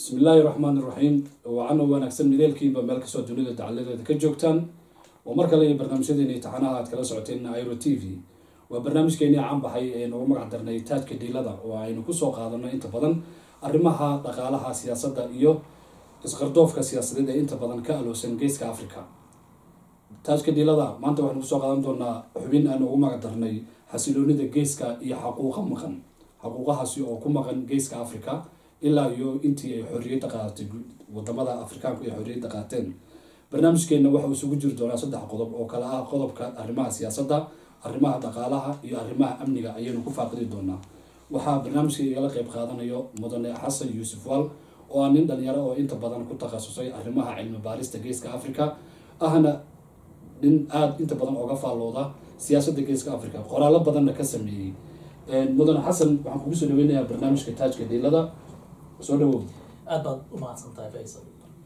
bismi illaahi raxmaan iraxiim waacano wanaagsan mideelkiiba meel kastoo dunida dacaladeeda ka joogtaan oo mar kale iyo barnaamijyadeeni taxanaha aad kala socoteen iro t v waa barnaamijkeenii caan baxay ee noogu magac darnay taajka dhiilada oo aynu kusoo qaadano inta badan arrimaha dhaqaalaha siyaasadda iyo isqardoofka siyaasadeed ee inta badan ka aloosan geeska africa taajka dhiilada maanta waxaynu kusoo qaadan doonaa xubin aan ugu magac darnay xasiloonida geeska iyo xaquuqa maqan xaquuqahaasi oo ku maqan geeska africa ilaa iyo intii ay xorriyadda qaadatay wadamada afrikaanku ay xorriyadda qaateen barnaamijkeenna waxa uu isugu jiri doonaa saddex qodob oo kale ah qodobka arrimaha siyaasadda arrimaha dhaqaalaha iyo arrimaha amniga ayaynu ku faaqidi doonaa waxaa barnaamijka igala qeyb qaadanayo mudane xasan yuusuf waal oo ah nin dhalinyaro oo inta badan ku takhasusay arrimaha cilmi baarista geeska africa ahna nin aada inta badan oga faallooda siyaasadda geeska africa qoraallo badanna ka sameeyey mudane xasan waxaan kugu soo dhaweynayaa barnaamijka taajka dhiilada soo dhawow aad baad u mahadsantahay faysal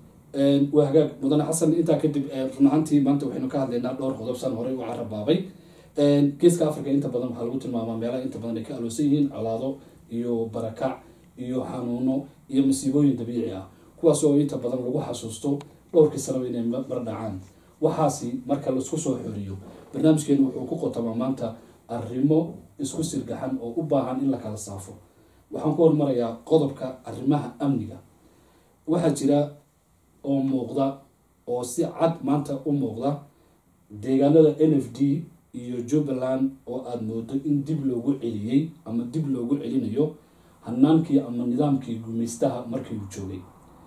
waa hagaag mudane xasan intaa kadib run ahaantii maanta waxaynu ka hadlaynaa dhowr qodob san horey u carabaabay geeska africa inta badan waxaa lagu tilmaamaa meelaha inta badan ay ka aloosan yihiin colaado iyo barakac iyo xanuuno iyo masiibooyin dabiici ah kuwaas oo inta badan lagu xasuusto dhowrkii sanaba inay mar dhacaan waxaasi marka laisku soo xoriyo barnaamijkeenu wuxuu ku qotamaa maanta arrimo isku sirgaxan oo u baahan in la kala saafo waxaan ku hormarayaa qodobka arrimaha amniga waxaa jira oo muuqda oo si cad maanta u muuqda deegaanada n f d iyo jubbaland oo aada moodo in dib loogu celiyey ama dib loogu celinayo hanaankii ama nidaamkii gumaystaha markii uu joogay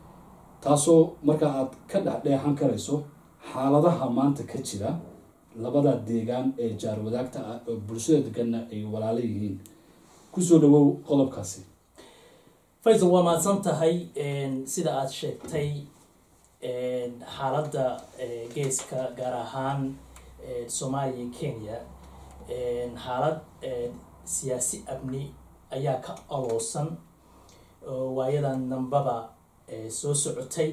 taasoo marka aad ka dhexdheexan karayso xaaladaha maanta ka jira labada deegaan ee jaar wadaagta ah oo bulshada deganna ay walaalo yihiin kusoo dhawow qodobkaasi faysal waa mahadsan tahay sida aada sheegtay xaaladda geeska gaar ahaan soomaaliya iyo kenya xaalad siyaasi amni ayaa ka aloosan waayadan dambaba soo socotay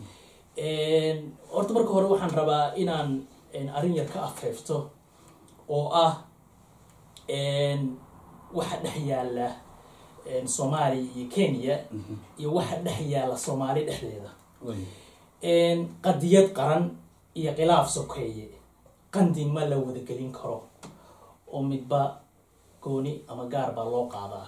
horta marka hore waxaan rabaa inaan arrin yar ka afeefto oo ah waxa dhex yaala soomaaliya iyo kenya iyo waxa dhex yaala soomaali dhexdeeda qadiyad qaran iyo khilaaf sokeeye qandi ma la wadagelin karo oo midba gooni ama gaar baa loo qaadaa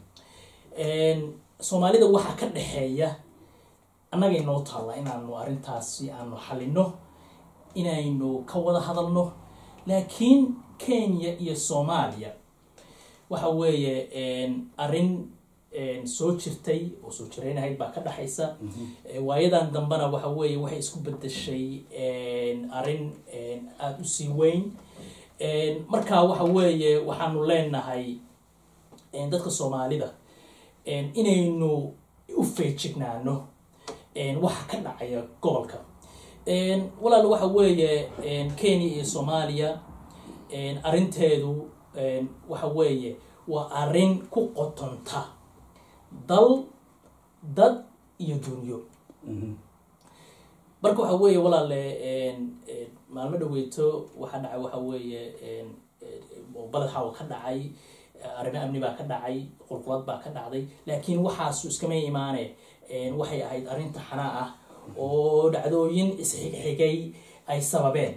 soomaalida waxaa ka dhexeeya annaga inoo taalla inaanu arrintaasi aanu xalino inaynu ka wada hadalno laakiin kenya iyo soomaaliya waxa weeye arrin soo jirtay oo soo jiraynahayd baa ka dhexaysa waayadan dambena waxa weeye waxay isku bedeshay arrin aada u sii weyn marka waxa weeye waxaanu leenahay dadka soomaalida inaynu u feejignaano waxa ka dhacaya gobolka walaal waxa weeye kenya iyo soomaaliya arrinteedu waxa weeye waa arrin ku qotonta dal dad iyo dunyo marka waxa weeye walaale maalmo dhaweyto waxaa dhacay waxa weeye baled xawl ka dhacay arrimo amni baa ka dhacay qulqulad baa ka dhacday laakiin waxaasu iskama imaane waxay ahayd arrinta xanaa ah oo dhacdooyin isxigxigay ay sababeen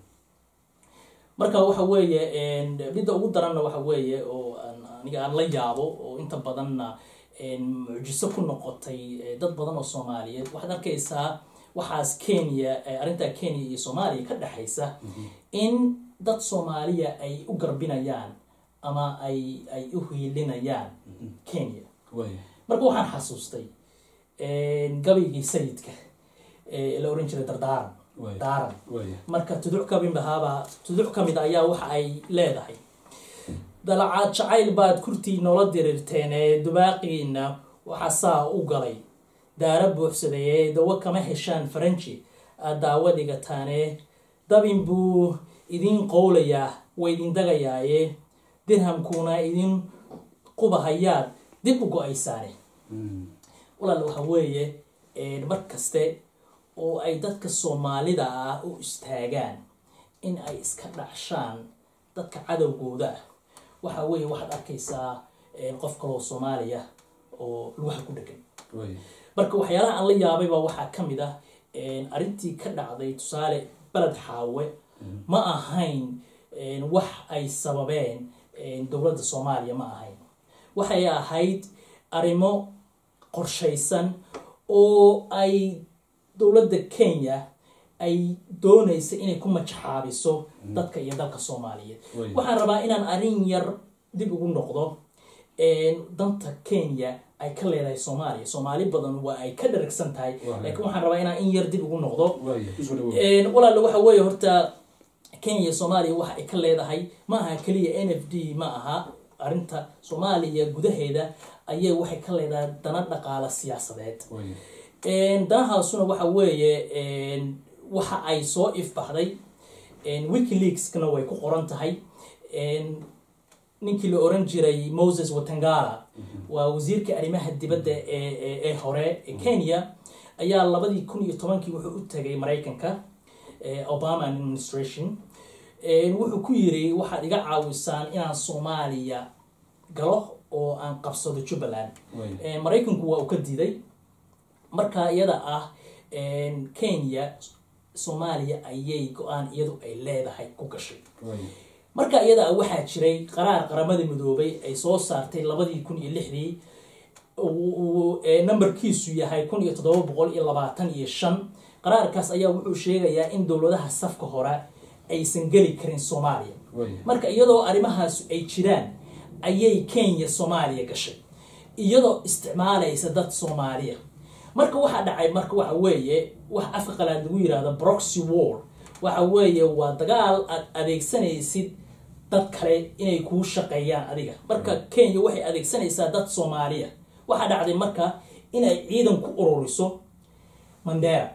marka waxa weeye midda ugu daranna waxa weeye oo aniga aan la yaabo oo inta badanna mucjiso ku noqotay dad badan oo soomaaliyeed waxaad arkaysaa waxaas kenya arrintaa kenya iyo soomaaliya ka dhexaysa in dad soomaaliya ay u garbinayaan ama ay ay u hiilinayaan kenya marka waxaan xasuustay gabaygii sayidka la oran jiray dardaaran daaran marka tuduc kamid ahaaba tuduc kamid ayaa waxa ay leedahay dalacaad jacayl baad kurtii noola diriirteen ee dubaaqiina waxaa saa u galay daara buuxsaday ee dawo kama heshaan faranji aad daawo dhigataane dabin buu idin qowlayaa way idin dagayaaye dirhamkuuna idin qubahayaad dib u go-aysaane walaal waxa weeye mar kaste oo ay dadka soomaalida ah u istaagaan in ay iska dhacshaan dadka cadowgooda ah waxa weeye waxaad arkaysaa qof kaloo soomaaliya oo lugaha ku dhegan marka waxyaalaha aan la yaabay baa waxaa ka mid ah arrintii ka dhacday tusaale beled xaawe ma ahayn wax ay sababeen dowladda soomaaliya ma ahayn waxay ahayd arrimo qorshaysan oo ay dowladda kenya ay doonaysa inay ku majaxaabiso dadka iyo dalka soomaaliyeed waxaan rabaa inaan arrin yar dib ugu noqdo danta kenya ay ka leedahay soomaaliya soomaali badan waa ay ka dharagsan tahay laakiin waxaan rabaa inaan in yar dib ugu noqdo walaale waxa weeye horta kenya soomaaliya waxa ay ka leedahay ma aha keliya n f d ma aha arrinta soomaaliya gudaheeda ayay waxay ka leedahay dana dhaqaala siyaasadeed danahaasuna waxa weeye waxa ay soo ifbaxday wikileakskana way ku qoran tahay ninkii la oran jiray moses watangala waa wasiirka arrimaha dibadda ee hore ee kenya ayaa labadii kun iyo tobankii wuxuu u tagay maraykanka obama administration wuxuu ku yiri waxaad iga caawisaan inaan soomaaliya galo oo aan qabsado jubbaland maraykanku waa uu ka diiday marka iyada ah kenya soomaaliya ayay go-aan iyadu ay leedahay ku gashay marka iyada waxaa jiray qaraar qaramada midoobay ay soo saartay labadii kun iyo lixdii numberkiisu yahay kun iyo toddoba boqol iyo labaatan iyo shan qaraarkaas ayaa wuxuu sheegayaa in dowladaha safka hore aysan geli karin soomaaliya marka iyadoo arrimahaas ay jiraan ayay kenya soomaaliya gashay iyadoo isticmaalaysa dad soomaaliya marka waxaa dhacay marka waxa weeye wax afka qalaad lagu yirahdo broxy war waxa weeye waa dagaal aad adeegsanaysid dad kale inay kuu shaqeeyaan adiga marka kenya waxay adeegsanaysaa dad soomaaliya waxaa dhacday marka inay ciidan ku ururiso mandera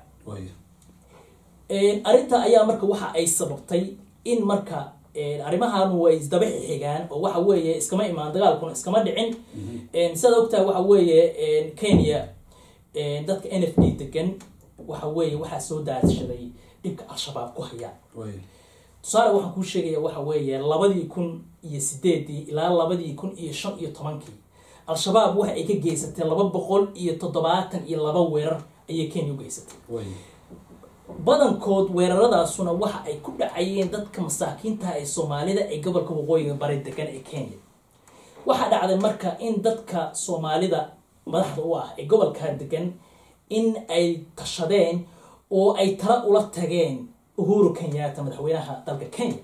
arrinta ayaa marka waxa ay sababtay in marka arrimahan way isdaba xigaan oo waxa weeye iskama imaan dagaalkuna iskama dhicin sidaad ogtahay waxa weeye kenya dadka n f d degan waxa weeye waxaa soo daadshaday dhibka al-shabaab ku hayaan tusaale waxaan kuu sheegaya waxa weeye labadii kun iyo sideedii ilaa labadii kun iyo shan iyo tobankii al-shabaab waxa ay ka geysatay laba boqol iyo toddobaatan iyo laba weerar ayay kenya u geysatay badankood weeraradaasuna waxa ay ku dhacayeen dadka masaakiintaha ee soomaalida ee gobolka waqooyiga bari degan ee kenya waxaa dhacday marka in dadka soomaalida madaxda u ah ee gobolkaa degan in ay tashadeen oo ay tala ula tageen uhuru kenyatta madaxweynaha dalka kenya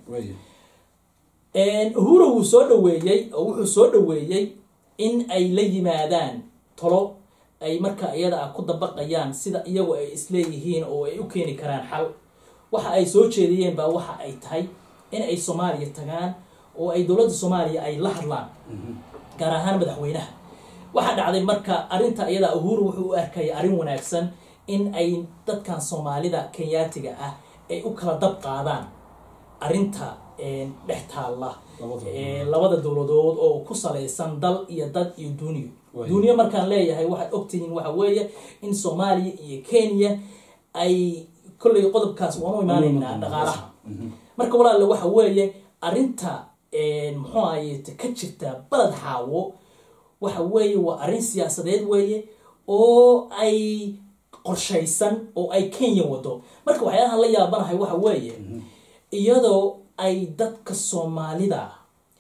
uhuru wuu soo dhaweeyey oo wuxuu soo dhaweeyey in ay la yimaadaan talo ay marka iyada ah ku dabaqayaan sida iyagu ay isleeyihiin oo ay u keeni karaan xal waxa ay soo jeediyeen baa waxa ay tahay in ay soomaaliya tagaan oo ay dowladda soomaaliya ay la hadlaan gaar ahaan madaxweynaha waxaa dhacday marka arrinta iyada uhuru wuxuu u arkaya arrin wanaagsan in ay dadkan soomaalida kenyaatiga ah ay u kala dab qaadaan arrinta dhex taalla labada dowladood oo ku salaysan dal iyo dad iyo duuniyo duuniyo markaan leeyahay waxaad ogtihiin waxa weeye in soomaaliya iyo kenya ay kolley qodobkaas waan u imaanaynaa dhaqaalaha marka walaale waxa weeye arrinta muxuu ahaye ka jirta baled xaawo waxa weeye waa arrin siyaasadeed weeye oo ay qorshaysan oo ay kenya wado marka waxyaalahan la yaabanahay waxa weeye iyadoo ay dadka soomaalida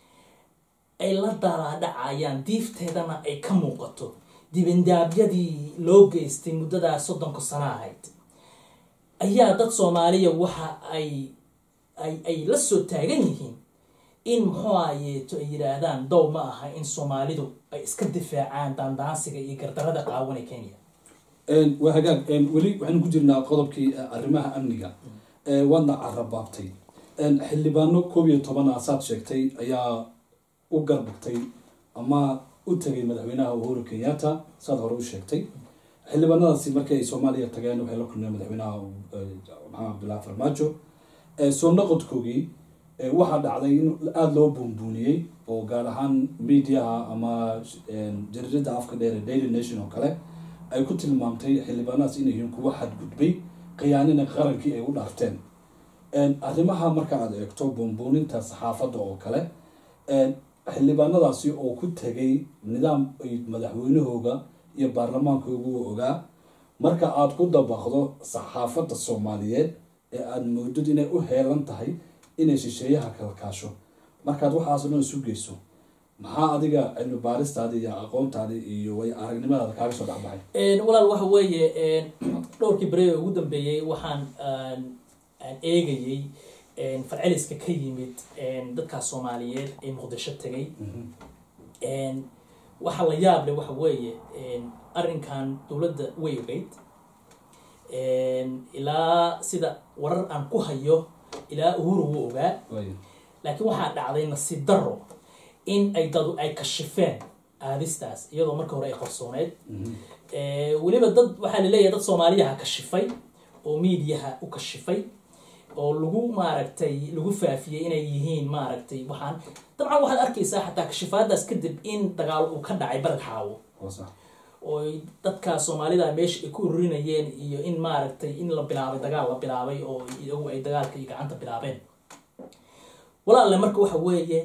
ay la dalaadhacayaan diifteedana ay ka muuqato dibindaabyadii loo geystay muddadaa soddonka sano ahayd ayaa dad soomaaliya waxa ay ay ay la soo taagan yihiin in muxuu ahayeeto ay yidhaahdaan dow ma aha in soomaalidu ay iska difaacaan daandaansiga iyo gardarada qaawan ee kenya waa hagaag weli waxaynu ku jirnaa qodobkii arrimaha amniga waadna carabaabtay xildhibaano koob iyo toban asaad sheegtay ayaa u garbagtay ama u tagay madaxweynaha uhuru kenyatta saad hore u sheegtay xildhibaanadaasi markii ay soomaaliya tageen waxay la kulmeen madaxweynaha maxamed cabdullahi farmaajo soo noqodkoogii waxaa dhacday in aada loo buunbuuniyey oo gaar ahaan mediaha ama jaridada afka dheer ee daily nation oo kale ay ku tilmaamtay xildhibaanadaas inay yihiin kuwa xadgudbay khiyaanina qarankii ay u dhaarteen arrimaha marka aad eegto buunbuuninta saxaafadda oo kale xildhibaanadaasi oo ku tegay nidaam ay madaxweynahooga iyo baarlamaankoogu ogaa marka aada ku dabaqdo saxaafadda soomaaliyeed ee aada moodid inay u heelan tahay inay shisheeyaha kala kaasho markaad waxaasoo dhan isu geyso maxaa adiga cilmi baaristaadi iyo aqoontaadi iyo way aragnimadaada kaaga soo dhexbaxay walaal waxa weeye dhowrkii beri ee ugu dambeeyey waxaan aan eegayey falceliska ka yimid dadkaas soomaaliyeed ee muqdisho tegay waxa la yaab leh waxa weeye arrinkan dowladda way ogeyd ilaa sida warar aan ku hayo ilaa uhuru wuu ogaa laakiin waxaa dhacday nasiib daro in ay dadu ay kashifeen aadistaas iyadoo marka hore ay qarsooneyd weliba dad waxaa laleeyahay dad soomaaliyaha kashifay oo miidiyaha u kashifay oo lagu maaragtay lagu faafiyey inay yihiin maaragtay waxaan dabcan waxaad arkaysaa xataa kashifaadaas kadib in dagaal uu ka dhacay baled xaawo oo dadka soomaalida meesha ay ku ururinayeen iyo in maaragtay in la bilaabay dagaal la bilaabay oo iyagu ay dagaalka iyo gacanta bilaabeen walaalle marka waxa weeye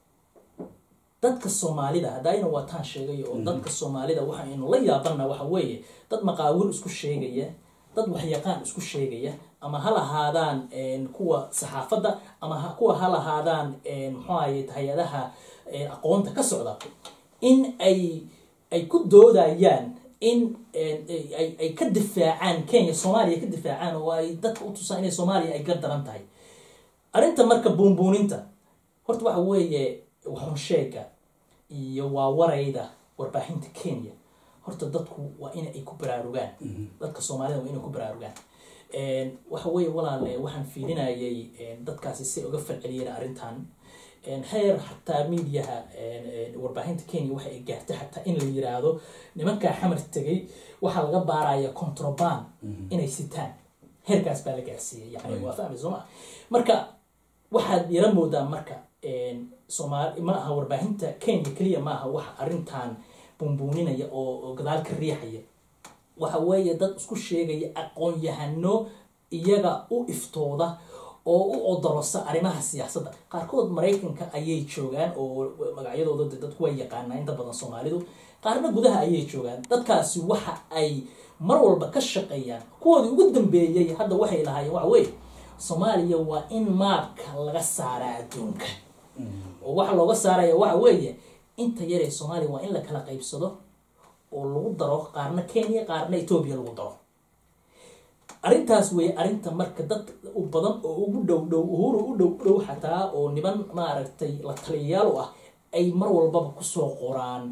dadka soomaalida haddayna waataan sheegay oo dadka soomaalida waxaynu la yaabana waxa weeye dad maqaawil isku sheegaya dad waxyaqaan isku sheegaya ama ha lahaadaan kuwa saxaafadda ama kuwa ha lahaadaan muxuu ahaye hay-adaha aqoonta ka socda in ay ay ku doodayaan in ay ka difaacaan kenya soomaaliya ka difaacaan oo ay dadka u tusaan inay soomaaliya ay gar daran tahay arrinta marka buunbuuninta horta waxa weeye waxunsheega iyo waa warayda warbaahinta kenya horta dadku waa in ay ku baraarugaan dadka soomaalida waa inay ku baraarugaan waxa weeye walaale waxaan fiilinayay dadkaasi si uga falceliyeen arrintan heer xataa miidiyaha warbaahinta kenya waxa ay gaartay xataa in la yiraahdo nimankaa xamar tegay waxaa laga baaraya controband inay sitaan heerkaas baa la gaarsiiyey yani waa fahmay sooma marka waxaad yara moodaa marka soomaali ma aha warbaahinta kenya keliya ma aha wax arrintan buunbuuninaya oo gadaal ka riixaya waxa weeye dad isku sheegaya aqoon-yahano iyaga u iftooda oo u odorosa arrimaha siyaasadda qaarkood maraykanka ayay joogaan oo magacyadooda de dadku way yaqaanaa inta badan soomaalidu qaarna gudaha ayay joogaan dadkaasi waxa ay mar walba ka shaqeeyaan kuwoodii ugu dambeeyey hadda waxay lahaayeen waxa weeye soomaaliya waa in maabka laga saaraa adduunka oo waxa looga saaraya waxa weeye inta yaree soomaaliya waa in la kala qaybsado oo lagu daro qaarna kenya qaarna etoobiya lagu daro arrintaas weeye arrinta marka dad u badan oo ugu dhow dhow uhuru u dhow dhow xataa oo niman maaragtay la taliyayaal u ah ay mar walbaba kusoo qoraan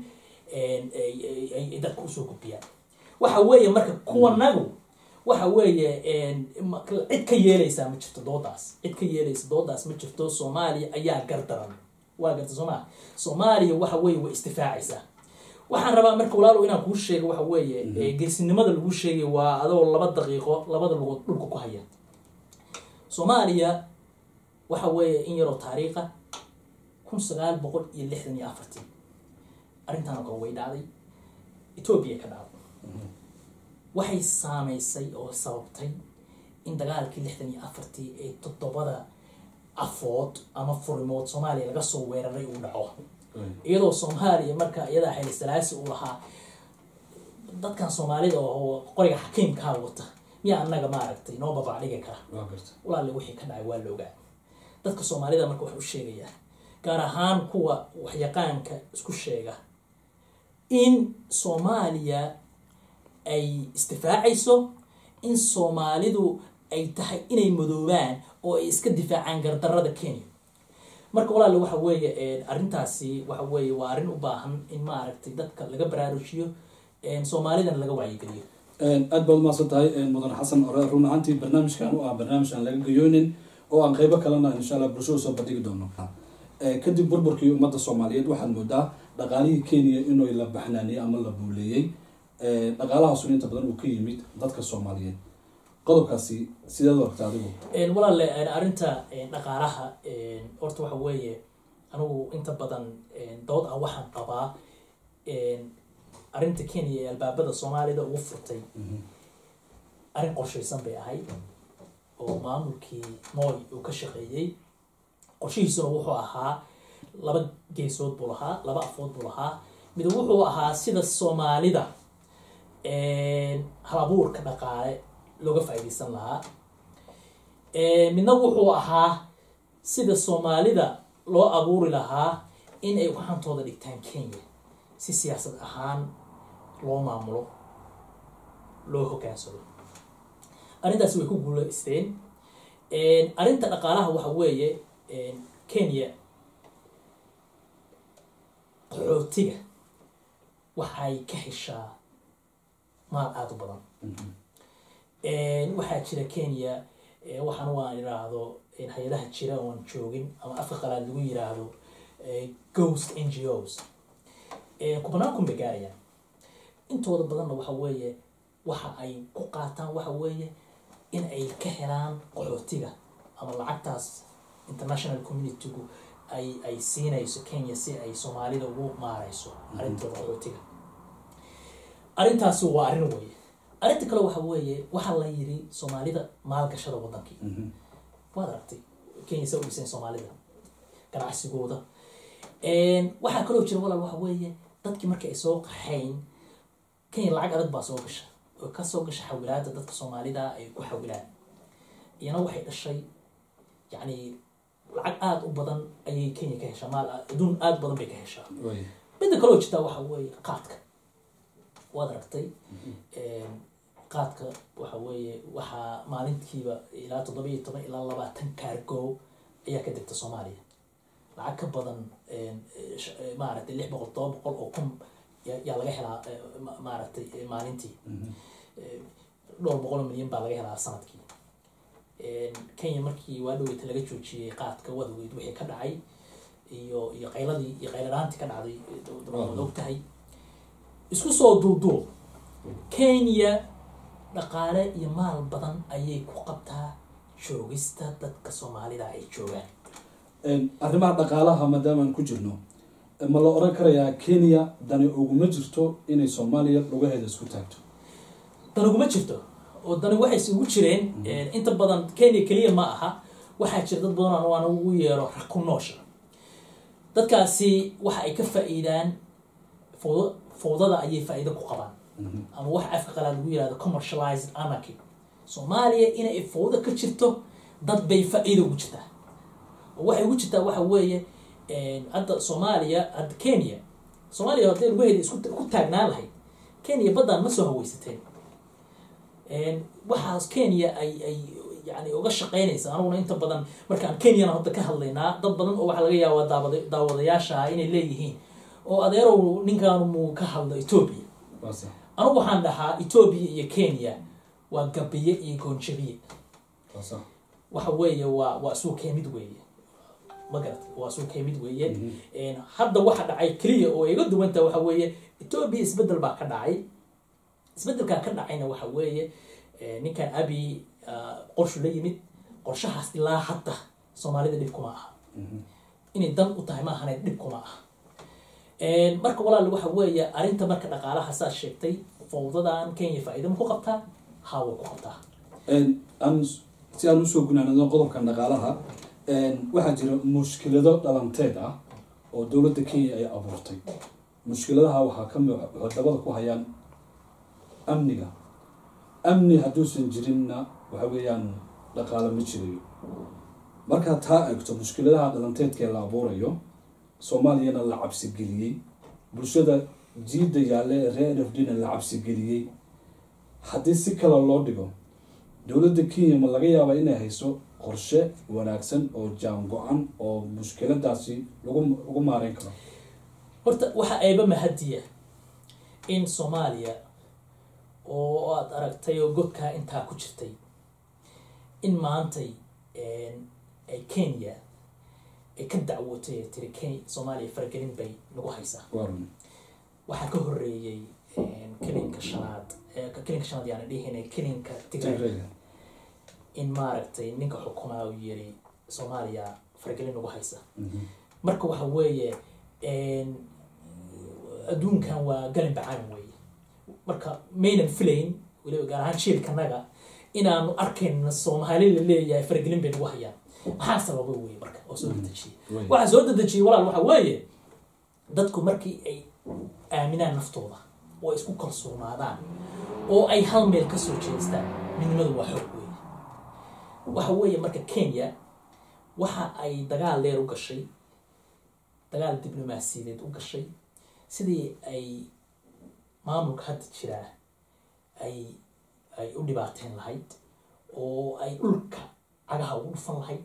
ay dadka usoo gudbiyaan waxa weeye marka kuwanagu waxa weeye cid ka yeelaysaa ma jirto doodaas cid ka yeelaysa doodaas ma jirto soomaaliya ayaa gardaran waa garta sooma soomaaliya waxa weeye way istifaacaysaa waxaan rabaa marka walaalow inaan kuu sheego waxa weeye geesinimada lagu sheegay waa adoo laba daqiiqo labada lugood dhulka ku haya soomaaliya waxa weeye in yaroo taariikha kun sagaal boqol iyo lixdan iyo afartii arrintaan oo kale way dhacday etoobiya ka dhacday waxay saameysay oo sababtay in dagaalkii lixdan iyo afartii ee toddobada afood ama furimood soomaaliya laga soo weeraray uu dhaco iyadoo soomaaliya marka iyadaa xili salaasi uu lahaa dadkan soomaalida oo qoriga xakiimkaa wata miyaa anaga maaragtay noo babac dhigi kara walaale wixii ka dhacay waa la ogaa dadka soomaalida marka waxay u sheegayaa gaar ahaan kuwa waxyaqaanka isku sheega in soomaaliya ay istifaacayso in soomaalidu ay tahay inay madoobaan oo ay iska difaacaan gardarada kenya marka walaale waxa weeye arrintaasi waxa weeye waa arrin u baahan in maaragtay dadka laga baraarujiyo soomaalidana laga wacyigeliyo aad baad umaasan tahay mudan xasan ore run ahaantii barnaamijkan u ah barnaamij aan laga gayoonin oo aan qeybo kalena insha alla bulshada soo bandhigi doono kadib burburkii ummadda soomaaliyeed waxaad moodaa dhaqaalihii kenya inuu la baxnaaniyey ama la buuleeyey dhaqaalahaasun inta badan uu ka yimid dadka soomaaliyeed qodobkaasi sideed u aragta adigu walaale arrinta dhaqaalaha horta waxa weeye anigu inta badan dood ah waxaan qabaa arrinta kenya ee albaabada soomaalida ugu furtay arrin qorshaysan bay ahayd oo maamulkii moy uu ka shaqeeyey qorshihiisuna wuxuu ahaa laba geesood buu lahaa laba afood buu lahaa mid wuxuu ahaa sida soomaalida halabuurka dhaqaale looga faa'iidaysan lahaa midna wuxuu ahaa sida soomaalida loo abuuri lahaa in ay waxantooda dhigtaan kenya si siyaasad ahaan loo maamulo loo hogaansado arrintaasi way ku guulaysteen arrinta dhaqaalaha waxa weeye kenya qaxootiga waxay ka heshaa maal aada u badan waxaa jira kenya waxaan waan idhaahdo hay-adaha jira oon joogin ama afka qalaad lagu yiraahdo ghost n g os kubanaan kun bay gaarayaan intooda badanna waxa weeye waxa ay ku qaataan waxa weeye in ay ka helaan qaxootiga ama lacagtaas international communitygu ay ay siinayso kenya si ay soomaalida ugu maareyso arrintooda qaxootiga arrintaasi waa arrin weeye arrinta kale waxa weeye waxaa la yiri soomaalida maalgashada wadankii waad aragtay kenya sa u dhiseen soomaalida ganacsigooda waxaa kaloo jira walaal waxa weeye dadkii markii ay soo qaxayn kenya lacag adag baa soo gasha oo kasoo gasha xawilaada dadka soomaalida ay ku xawilaan iyana waxay dhashay yacni lacag aada u badan ayay kenya ka heshaa maal adduun aada u badan bay ka heshaa midda kaloo jirtaa waxa weeye qaadka waad aragtay qaadka waxa weeye waxaa maalintiiba ilaa toddoba iyo toban ilaa labaatan kaargo ayaa ka degta soomaaliya lacag ka badan maaragtay lix boqol todoba boqol oo kun yaa laga helaa maaragtay maalintii dhowr boqol oo milyan baa laga helaa sanadkii kenya markii waa dhoweyta laga joojiyey qaadka wadaweyd wixii ka dhacay iyo iyo qayladii iyo qayladaantii ka dhacday waad og tahay isku soo duuduub kenya dhaqaale iyo maal badan ayay ku qabtaa joogista dadka soomaalida ay joogaan arrimaha dhaqaalaha maadaamaan ku jirno ma la oran karayaa kenya dani uguma jirto inay soomaaliya lugaheeda isku taagto dan uguma jirto oo dani waxay isugu jireen inta badan kenya keliya ma aha waxaa jira dad badan aan ugu yeero raku noosha dadkaasi waxa ay ka faa-iidaan fowd fowdada ayay faa-iido ku qabaan ama wax afka qalaad lagu yirahdo commercialized anarchy soomaaliya inay fowdo ka jirto dad bay faa-iida ugu jirtaa oo waxay ugu jirtaa waxa weeye hadda soomaaliya hadda kenya soomaaliya hadday lugaheeda isku ku taagnaan lahayd kenya baddaan ma soo haweysateen waxaas kenya ay ay yani uga shaqeynaysa anuguna inta badan markaan kenyana hadda ka hadlaynaa dad badan oo waxaa laga yaabaa daawada daawadayaasha inay leeyihiin oo adeerow ninkaan muu ka hadlo etoobiya anugu waxaan dhahaa etoobiya iyo kenya waa gabiye iyo goonjabiye waxa weeye waa waa isuu keemid weeye magarat waa isuu keemid weeye hadda waxa dhacay keliya oo iga duwanta waxa weeye etoobiya isbedel baa ka dhacay isbedelkaa ka dhacayna waxa weeye ninkan abi qorshu la yimid qorshahaas ilaa hadda soomaalida dhib kuma aha inay dan u tahay maahane dhib kuma aha marka walaal waxa weeye arrinta marka dhaqaalaha saad sheegtay fowdadan kenya faa-iida ma ku qabtaa haa way ku qabtaa aan si aan usoo gunaanado qodobkan dhaqaalaha waxaa jira mushkilado dhalanteed ah oo dowladda kenya ay abuurtay mushkiladaha waxaa kamid waxay dabada ku hayaan amniga amni hadduusan jirinna waxa weeyaan dhaqaalo ma jirayo markaa taa eegto mushkiladaha dhalanteedkee la abuurayo soomaaliyana la cabsigeliyey bulshada jiida yaalle ee reer n f d na la cabsigeliyey haddii si kale loo dhigo dowladda kenya ma laga yaabaa inay hayso qorshe wanaagsan oo jaan go-an oo mushkiladaasi lagu lagu maareyn karo horta waxa ayba mahadiya in soomaaliya oo aada aragtay oo godkaa intaa ku jirtay in maantay ay kenya ay ka dacwootay ee tiri kenya soomaaliya faragelin bay nagu haysaa waxaa ka horeeyey kelinka shanaad kelinka shanaad yaana dhihina kelinka tigray in maaragtay ninka xukumaa uu yiri soomaaliya faragelin nagu haysa marka waxa weeye adduunkan waa galin bacaan weeye marka maynan filayn weliba gaar ahaan jiilkanaga inaanu arkayna soomaali la leeyahay faragelin bay nagu hayaan maxaa sababa weye marka oo soo dedejiyay waxaa soo dedejiyay walaal waxa weeye dadku markii ay aaminaan naftooda oo ay isku kalsoonaadaan oo ay hal meel kasoo jeestaan midnimadu waa xoog weeye waxa weeye marka kenya waxa ay dagaal dheer u gashay dagaal diblomaasiyadeed u gashay sidii ay maamulka hadda jiraa ay ay u dhibaateen lahayd oo ay dhulka cagaha ugu dhufan lahayd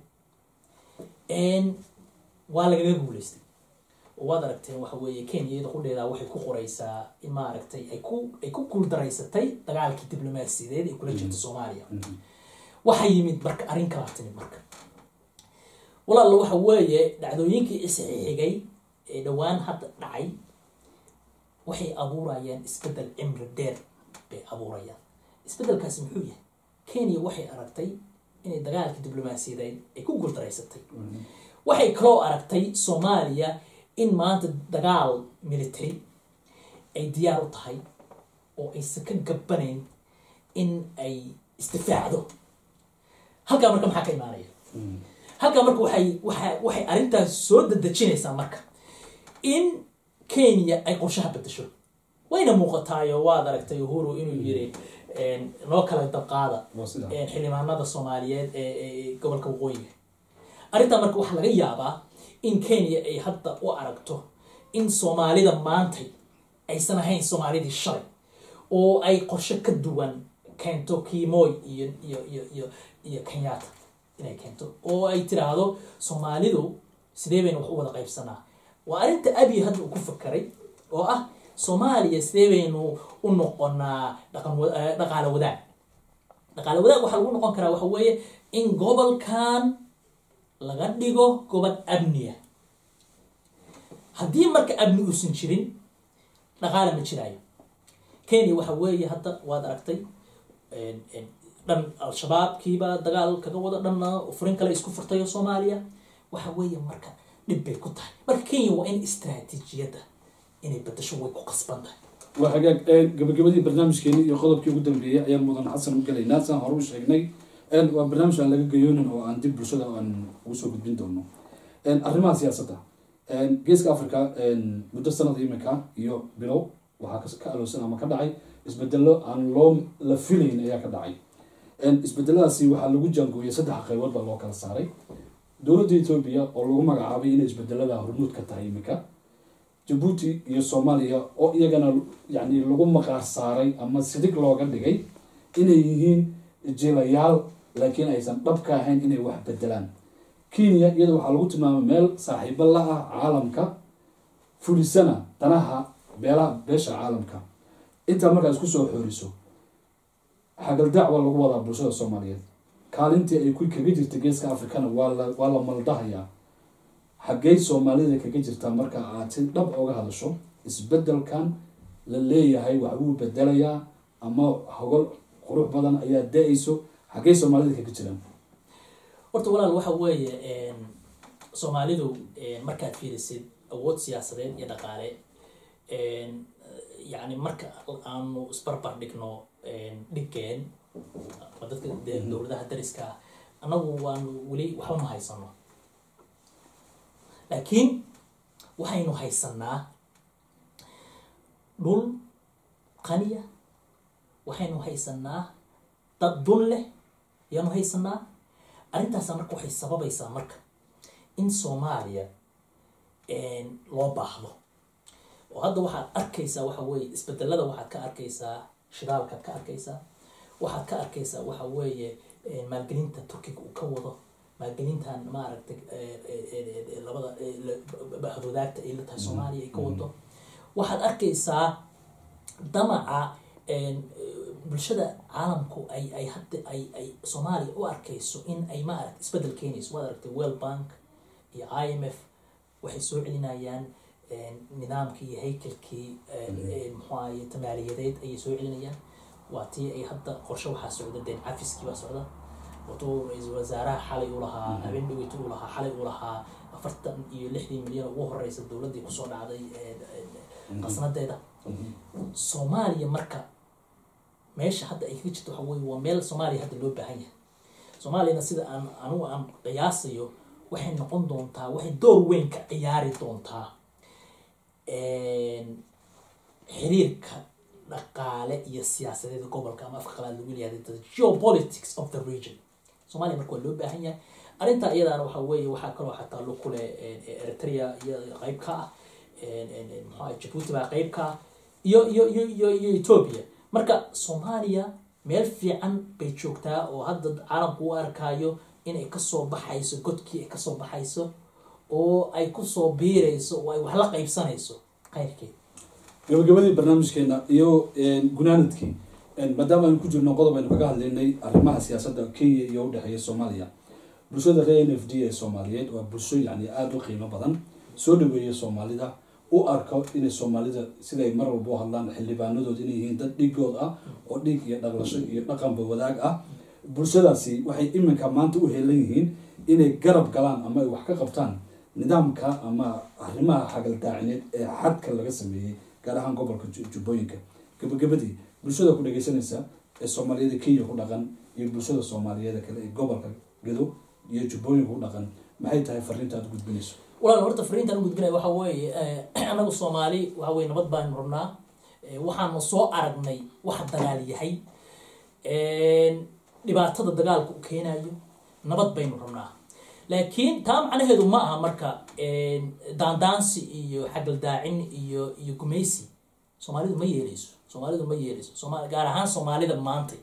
waa lagaga guuleystay oo waad aragteen waxa weeye kenya iyada qudheedaa waxay ku qoraysaa in maaragtay ay ku ay ku guuldaraysatay dagaalkii diblomaasiyadeed ee kula jirta soomaaliya waxaa yimid marka arrin kalaa timid marka walaalla waxa weeye dhacdooyinkii isxixigay ee dhowaan hadda dhacay waxay abuurayaan isbeddel cimri dheer bay abuurayaan isbeddelkaasi muxuu yahay kenya waxay aragtay inay dagaalkii diblomaasiyadeed ay ku guuldaraysatay waxay kaloo aragtay soomaaliya in maanta dagaal military ay diyaar u tahay oo aysan ka gabanayn in ay isdifaacdo halkaa marka maxaa ka imaanaya halkaa marka waxay waa waxay arrintaas soo dadejinaysaa marka in kenya ay qorshaha bedesho wayna muuqataayo waad aragtay uhuru inuu yiri noo kala dabqaada xildhibaanada soomaaliyeed ee gobolka waqooyiga arrintaa marka waxaa laga yaabaa in kenya ay hadda u aragto in soomaalida maantay aysan ahayn soomaalidii shalay oo ay qorshe ka duwan keento kimoy iyo iyo iyo iyo iyo kenyatta inay keento oo ay tiraahdo soomaalidu sidee baynu wax u wada qaybsanaa waa arrinta abiy hadda uu ku fakeray oo ah soomaaliya sidee baynu u noqonaa dhaqan dhaqaale wadaag dhaqaale wadaag waxaa lagu noqon karaa waxa weeye in gobolkan laga dhigo gobol amniya haddii marka amni uusan jirin dhaqaale ma jiraayo kenya waxa weeye hadda waad aragtay dhan al-shabaabkiiba dagaal kaga wada dhanna furin kale isku furtayo soomaaliya waxa weeye marka dhib bay ku tahay marka kenya waa in istraatiijiyadda inay bedasho way ku qasban tahay waa hagaag gabagabadii barnaamijkeeni iyo qodobkii ugu dambeeyey ayaan mudan xasan u gelaynaa saan hore u sheegnay waa barnaamij aan laga gayoonin oo aan dib bulshada aan ugu soo gudbin doono arrimaha siyaasadda geeska africa muddo sanada iminka iyo bilow waxaa ka aloosan ama ka dhacay isbedelo aan loo la filayn ayaa ka dhacay isbedeladaasi waxaa lagu jaangooyay saddex qaybood baa loo kala saaray dowladda etoobiya oo lagu magacaabay inay isbedelada hormuud ka tahay iminka jabuuti iyo soomaaliya oo iyagana yani lagu maqaar saaray ama sidig looga dhigay inay yihiin jilayaal laakiin aysan dhab ka ahayn inay wax bedelaan kenya iyada waxaa lagu tilmaamay meel saaxiibo la ah caalamka fulisana danaha beelaha beesha caalamka intaa markaa isku soo xooriso xagaldaac waa lagu wadaa bulshada soomaaliyeed kaalintii ay ku kaga jirta geeska africana waa la waa la maldahayaa xaggey soomaalida kaga jirtaa marka aad si dhab oga hadasho isbedelkan la leeyahay wax wuu bedelayaa ama hogol qurux badan ayaa da-ayso xaggey soomaalida kaga jiraan horta walaal waxa weeye soomaalidu markaad fiirisid awood siyaasadeed iyo dhaqaale yacni marka aanu isbarbar dhigno dhigeen waa dadka dowladaha dariska ah annagu waanu weli waxba ma haysano laakiin waxaynu haysanaa dhul qaniya waxaynu haysanaa dad dun leh ayaanu haysanaa arrintaasa marka waxay sababaysaa marka in soomaaliya loo baahdo oo hadda waxaad arkaysaa waxa weeye isbedelada waxaad ka arkaysaa shidaalkaad ka arkaysaa waxaad ka arkaysaa waxa weeye maalgelinta turkiga uu ka wado maalgelintan maaragtay labada bahwadaagta ay la tahay soomaaliya ay ka wado waxaad arkaysaa damaca bulshada caalamku ay ay hadda ay ay soomaaliya u arkayso in ay maaragta isbedel keenayso waad aragtay world bank iyo i m f waxay soo celinayaan nidaamkii iyo haykalkii muxuu ahaye tamaaliyadeed ayay soo celinayaan waa tii ay hadda qorshe waxaa socda deen cafiskii baa socda watuu ra-iisul wasaaraha xalay uu lahaa habeen dhaweyta uu lahaa xalay uu lahaa afartan iyo lixdii milyan ugu horeysa dowladdii kusoo dhacday qasnadeeda soomaaliya marka meesha hadda ay kaga jirto waxa weye waa meel soomaaliya hadda loo baahan yahay soomaaliyana sida aan anugu aan qiyaasayo waxay noqon doontaa waxay door weyn ka ciyaari doontaa xiriirka dhaqaale iyo siyaasadeed gobolka ama afka qalaad lagu leeyahay the geopolitics of the region soomaaliya marka waa loo baahan yahay arrinta iyadaana waxa weeye waxaa kaloo xataa lu kule eritrea iyo qeyb ka ah maxaa jabuuti baa qeyb ka ah iyo iyo iyo iyo iyo ethoobia marka soomaaliya meel fiican bay joogtaa oo hadda caalamku u arkaayo inay kasoo baxayso godkii ay kasoo baxayso oo ay kusoo biirayso oo ay wax la qaybsanayso kheyrkeed gabagabadii barnaamijkeena iyo gunaanadkii maadaama aynu ku jirno qodob aynu kaga hadlaynay arrimaha siyaasadda kenya iyo udhexeeya soomaaliya bulshada reer n f d ee soomaaliyeed waa bulsho yani aada u qiimo badan soo dhaweeya soomaalida u arko inay soomaalida siday mar walba u hadlaan xildhibaanadood inay yihiin dad dhigood ah oo dhiig iyo dhaqlasho iyo dhaqanba wadaag ah bulshadaasi waxay iminka maanta u heelan yihiin inay garab galaan ama ay wax ka qabtaan nidaamka ama arrimaha xagaldaacineed ee xadka laga sameeyey gaar ahaan gobolka jubbooyinka gabagabadii bulshada ku dhageysanaysa ee soomaaliyada kenya ku dhaqan iyo bulshada soomaaliyeed kale ee gobolka gedo iyo jubbooyinka ku dhaqan maxay tahay fariinta aad gudbinayso walaal horta fariintaan gudbinaya waxa weeye anagu soomaali waxa weye nabad baanu rabnaa waxaanu soo aragnay wax dagaal yahay dhibaatada dagaalka u keenayo nabad baynu rabnaa laakiin taa macnaheedu ma aha marka daandaansi iyo xagaldaacin iyo iyo gumaysi soomaalidu ma yeeleyso soomaalidu ma yeeleyso sooma gaar ahaan soomaalida maantay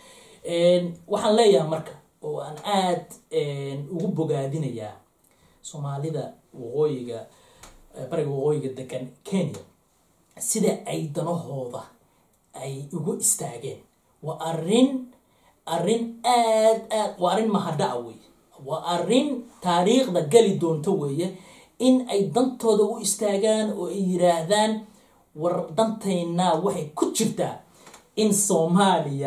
waxaan leeyahay marka oo aan aada ugu bogaadinayaa soomaalida waqooyiga bariga waqooyiga degan kenya sida ay danahooda ay ugu istaageen waa arrin arrin aad aad waa arrin mahadhaca weeye waa arrin taariikhda gali doonto weeye in ay dantooda u istaagaan oo ay yiraahdaan war dantaynaa waxay ku jirtaa in soomaaliya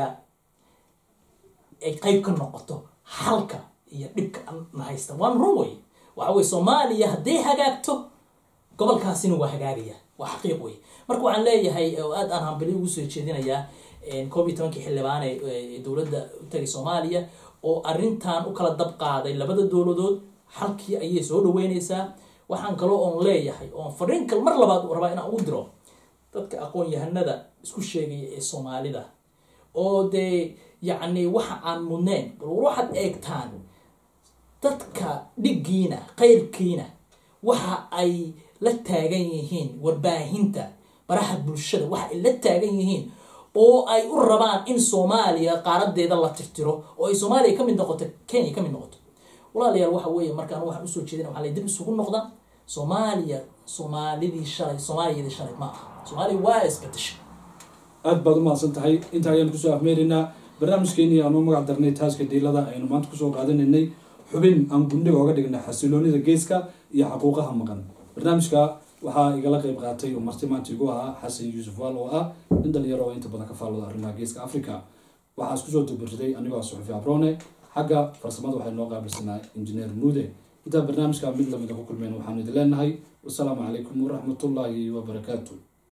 ay qeyb ka noqoto halka iyo dhibka na haysta waan run wey waxa weye soomaaliya hadday hagaagto gobolkaasina waa hagaagaya waa xaqiiq wey marka waxaan leeyahay oo aad aan hambali ugu soo jeedinayaa koob iyo tobankii xildhibaan ee dowladda u tagay soomaaliya oo arrintan u kala dab qaaday labada dowladood halkii ayay soo dhaweyneysaa waxaan kaloo oon leeyahay oon fariin kal mar labaad rabaa inaan ugu diro dadka aqoon-yahanada isku sheegaya ee soomaalida oo dee yacni waxa aan mudnayn bal war waxaad eegtaan dadka dhiggiina qeyrkiina waxa ay la taagan yihiin warbaahinta baraha bulshada waxa ay la taagan yihiin oo ay u rabaan in soomaaliya qaaradeeda la tirtiro oo ay soomaaliya kamid noqoto kenya kamid noqoto walaalayaal waxa weeye markaan waxaan usoo jeedina waxaa la dib isugu noqda soomaaliya soomaalidii shalay soomaaliyadii shalay ma aha soomaaliya waa isbedeshay aada baad umahadsan tahay inta ayaan kusoo afmeeraynaa barnaamijkeenii aanu magac darnay taaska diilada aynu maanta kusoo qaadanaynay xubin aan gundhiga oga dhignay xasiloonida geeska iyo xaquuqaha maqan barnaamijka waxaa igala qeyb qaatay oo marti maanta igu ahaa xasan yuusuf waal oo ah nin dhalinyaro oo inta badan ka faallooda arrimaha geeska africa waxaa isku soo dubirriday anigoo suxufi abrone xagga farsamada waxay noo qaabilsanaa injineer muude intaa barnaamijka mid lamida ku kulmeen waxaanu idin leenahay wasalaamu calaykum waraxmatullaahi wabarakaatu